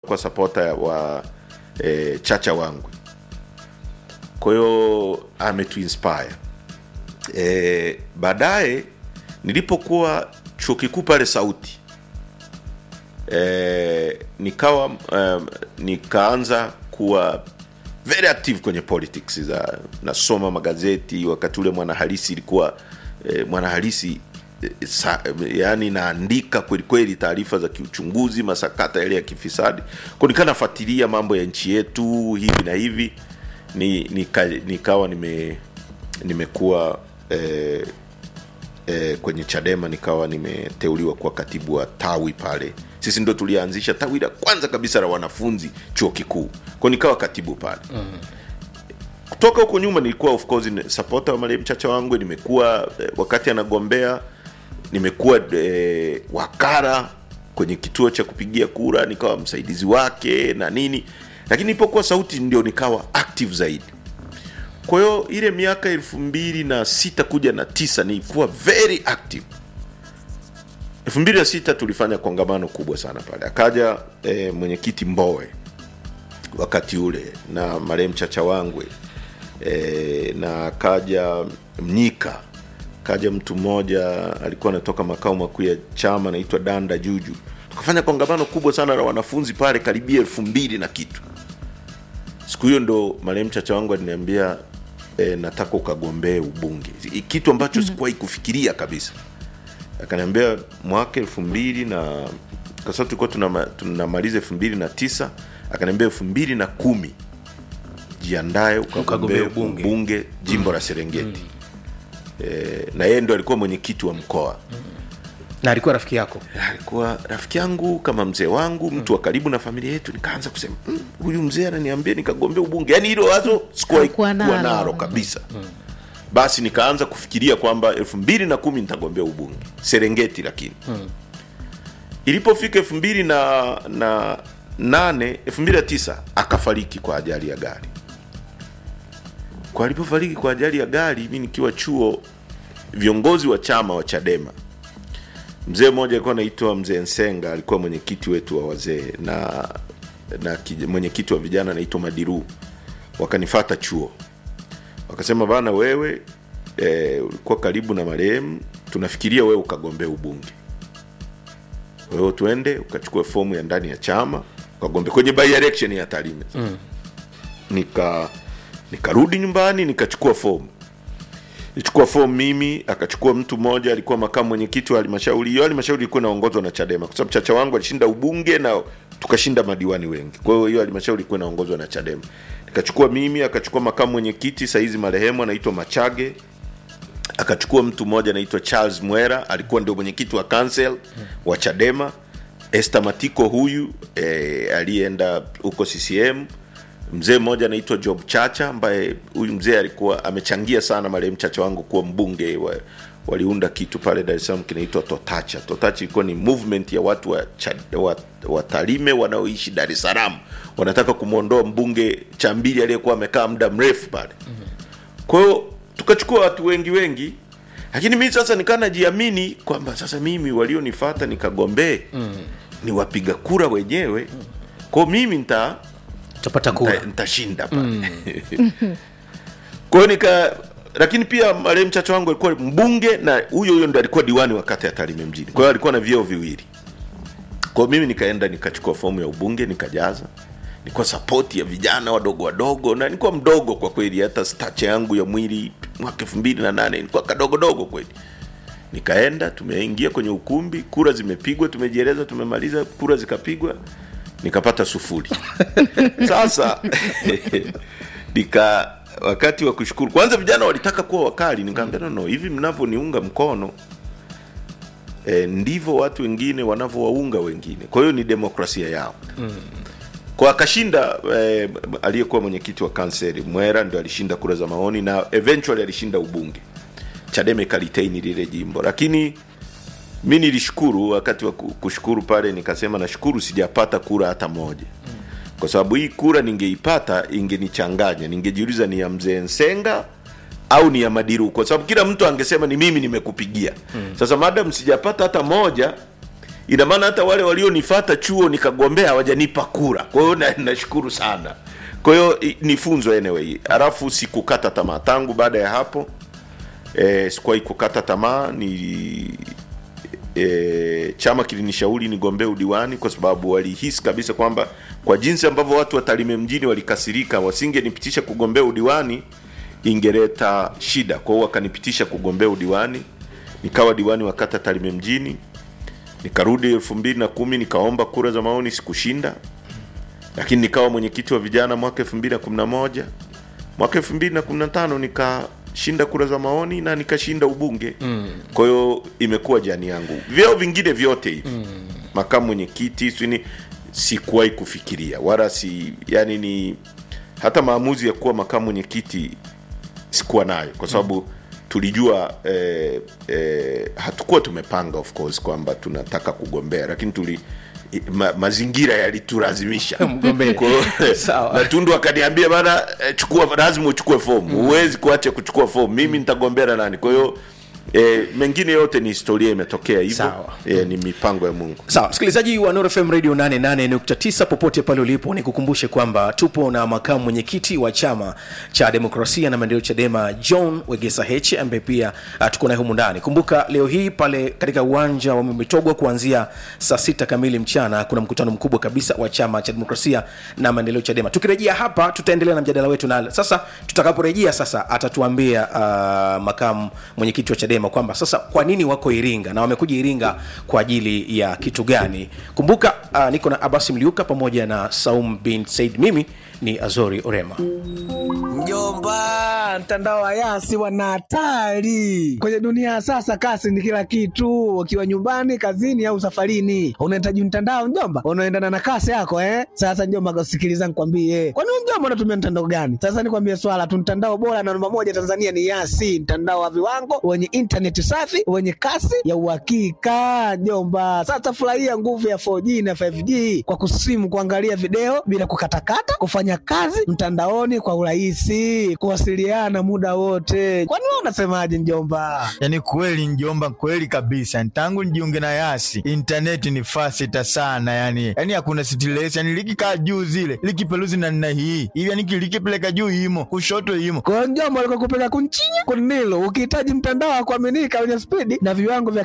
kwa sapota wa e, Chacha wangu, kwa hiyo ametuinspire e, baadaye nilipokuwa chuo kikuu pale Sauti e, nikawa um, nikaanza kuwa very active kwenye politics za nasoma magazeti wakati ule mwanahalisi ilikuwa e, mwanahalisi e, sa, yani naandika kwelikweli taarifa za kiuchunguzi masakata yale ya kifisadi ko nikaa nafuatilia mambo ya nchi yetu hivi na hivi ni, nika, nikawa nime nimekuwa e, e, kwenye Chadema nikawa nimeteuliwa kuwa katibu wa tawi pale. Sisi ndo tulianzisha tawi la kwanza kabisa la wanafunzi chuo kikuu, kwa nikawa katibu pale mm. Kutoka huko nyuma nilikuwa of course supporter wa marehemu Chacha wangu, nimekuwa eh, wakati anagombea nimekuwa eh, wakara kwenye kituo cha kupigia kura, nikawa msaidizi wake na nini, lakini nilipokuwa Sauti ndio nikawa active zaidi kwa hiyo ile miaka elfu mbili na sita kuja na tisa nilikuwa very active elfu mbili na sita tulifanya kongamano kubwa sana pale akaja e, mwenyekiti mbowe wakati ule na marehemu chacha wangwe e, na akaja mnyika kaja mtu mmoja alikuwa anatoka makao makuu ya chama anaitwa danda juju tukafanya kongamano kubwa sana la wanafunzi pale karibia elfu mbili na kitu siku hiyo ndo marehemu chacha wangu aliniambia e, nataka ukagombee ubunge kitu ambacho mm-hmm. sikuwahi kufikiria kabisa akaniambia mwaka elfu mbili na kwa sababu tulikuwa tunama, tunamaliza elfu mbili na tisa akaniambia elfu mbili na kumi jiandae ukagombee ubunge. ubunge jimbo la serengeti mm. e, na yeye ndo alikuwa mwenyekiti wa mkoa na alikuwa rafiki yako alikuwa rafiki yangu kama mzee wangu mtu wa karibu na familia yetu nikaanza kusema "Mm, huyu mzee ananiambia nikagombea ubunge yaani hilo wazo sikuwahi Hakuwa kuwa nalo. nalo kabisa basi nikaanza kufikiria kwamba elfu mbili na kumi nitagombea ubunge serengeti lakini ilipofika elfu mbili na, na nane elfu mbili na tisa akafariki kwa ajali ya gari kwa alipofariki kwa ajali ya gari mi nikiwa chuo viongozi wa chama wa chadema mzee mmoja alikuwa anaitwa mzee Nsenga, alikuwa mwenyekiti wetu wa wazee na na kij- mwenyekiti wa vijana anaitwa Madiru, wakanifata chuo, wakasema bana, wewe e, ulikuwa karibu na marehemu, tunafikiria wewe ukagombea ubunge, wewe tuende ukachukua fomu ya ndani ya chama ukagombea kwenye by election ya Tarime. mm. nika nikarudi nyumbani nikachukua fomu nichukua fomu mimi akachukua mtu mmoja alikuwa makamu mwenyekiti wa halmashauri hiyo halmashauri ilikuwa inaongozwa na chadema kwa sababu chacha wangu alishinda ubunge na tukashinda madiwani wengi kwa hiyo hiyo halmashauri ilikuwa inaongozwa na chadema nikachukua mimi akachukua makamu mwenyekiti saizi marehemu anaitwa machage akachukua mtu mmoja anaitwa charles mwera alikuwa ndio mwenyekiti wa council wa chadema este matiko huyu eh, aliyeenda huko ccm mzee mmoja anaitwa job chacha ambaye huyu mzee alikuwa amechangia sana marehemu chacha wangu kuwa mbunge wa, waliunda kitu pale dar es salaam kinaitwa totacha totacha ilikuwa ni movement ya watu wa, Cha- wa, wa tarime wanaoishi dar es salaam wanataka kumwondoa mbunge chambili aliyekuwa amekaa muda mrefu pale kwa hiyo tukachukua watu wengi wengi lakini mimi sasa nikaa najiamini kwamba sasa mimi walionifata nikagombee mm. ni wapiga kura wenyewe kwao mimi nita utapata kura nita- nitashinda pale kwa hiyo nika lakini pia marehemu chacha wangu alikuwa mbunge na huyo huyo ndo alikuwa diwani wa kata ya Tarime mjini kwa hiyo alikuwa na vyeo viwili kwa hiyo mimi nikaenda nikachukua fomu ya ubunge nikajaza nilikuwa sapoti ya vijana wadogo wadogo na nilikuwa mdogo kwa kweli hata stacha yangu ya mwili mwaka elfu mbili na nane nilikuwa kadogodogo kweli nikaenda tumeingia kwenye ukumbi kura zimepigwa tumejieleza tumemaliza kura zikapigwa nikapata sufuri sasa nika wakati wa kushukuru kwanza vijana walitaka kuwa wakali nikaambia no, no hivi mnavyoniunga mkono e, ndivyo watu wengine wanavyowaunga wengine kwa hiyo ni demokrasia yao mm. kwa akashinda eh, aliyekuwa mwenyekiti wa kanseri mwera ndio alishinda kura za maoni na eventually alishinda ubunge chadema ikaliteini lile jimbo lakini mi nilishukuru wakati wa ku- kushukuru pale nikasema nashukuru sijapata kura hata moja kwa sababu hii kura ningeipata ingenichanganya ningejiuliza ni ya mzee nsenga au ni ya madiru kwa sababu kila mtu angesema ni mimi nimekupigia sasa madam sijapata hata moja ina maana hata wale walionifata chuo nikagombea hawajanipa kura kwa hiyo na- nashukuru sana kwa hiyo i- ni funzo anyway alafu sikukata tamaa tangu baada ya hapo e, sikuwahi kukata tamaa ni e, chama kilinishauri nigombee udiwani kwa sababu walihisi kabisa kwamba kwa jinsi ambavyo watu wa Tarime mjini walikasirika wasingenipitisha kugombea udiwani ingeleta shida kwa hiyo wakanipitisha kugombea udiwani nikawa diwani wa kata Tarime mjini nikarudi elfu mbili na kumi nikaomba kura za maoni sikushinda lakini nikawa mwenyekiti wa vijana mwaka elfu mbili na kumi na moja mwaka elfu mbili na kumi na tano nikashinda kura za maoni na nikashinda ubunge mm. kwa hiyo imekuwa jani yangu vyeo vingine vyote hivi mm. makamu mwenyekiti sini sikuwahi kufikiria wala si yani ni hata maamuzi ya kuwa makamu mwenyekiti sikuwa nayo kwa sababu mm. tulijua eh, eh, hatukuwa tumepanga of course kwamba tunataka kugombea lakini tuli i- ma, mazingira yalitulazimisha Mgombee. Kwa hiyo, Sawa. na tundu akaniambia bana eh, chukua lazima uchukue fomu huwezi kuacha kuchukua fomu mimi nitagombea na nani kwa hiyo eh, mengine yote ni historia imetokea hivyo Sawa. eh, ni mipango ya mungu sawa msikilizaji wa Nuru FM radio 88.9 popote pale ulipo nikukumbushe kwamba tupo na makamu mwenyekiti wa chama cha demokrasia na maendeleo chadema john wegesa h ambaye pia uh, tuko naye humu ndani kumbuka leo hii pale katika uwanja wa mitogwa kuanzia saa sita kamili mchana kuna mkutano mkubwa kabisa wa chama cha demokrasia na maendeleo chadema tukirejea hapa tutaendelea na mjadala wetu na sasa tutakaporejea sasa atatuambia uh, makamu mwenyekiti wa chadema kwamba sasa kwa nini wako iringa na wamekuja iringa kwa ajili ya kitu gani kumbuka uh, niko na abasi mliuka pamoja na saum bin said mimi ni azori orema Mjomba, mtandao wa Yasi wana hatari kwenye dunia ya sasa. Kasi ni kila kitu, ukiwa nyumbani, kazini au safarini, unahitaji mtandao mjomba, unaendana na kasi yako eh. Sasa mjomba, sikiliza nikwambie, kwani wewe mjomba unatumia mtandao gani? Sasa nikwambie swala tu, mtandao bora na namba moja Tanzania ni Yasi, mtandao wa viwango wenye intaneti safi wenye kasi ya uhakika mjomba. Sasa furahia nguvu ya 4G na 5G kwa kusimu, kuangalia video bila kukatakata, kufanya kazi mtandaoni kwa urahisi, kuwasiliana muda wote. Kwani wewe unasemaje mjomba? yaani kweli njomba kweli kabisa tangu nijiunge na yasi intaneti ni fasita sana yani yani hakuna stress yani likikaa juu zile likipeluzi na nna hii hivi yani likipeleka juu imo kushoto imo Kwa hiyo mjomba, alikuwa kupeka kunchinya kunilo, ukihitaji mtandao wa kuaminika wenye spidi na viwango vya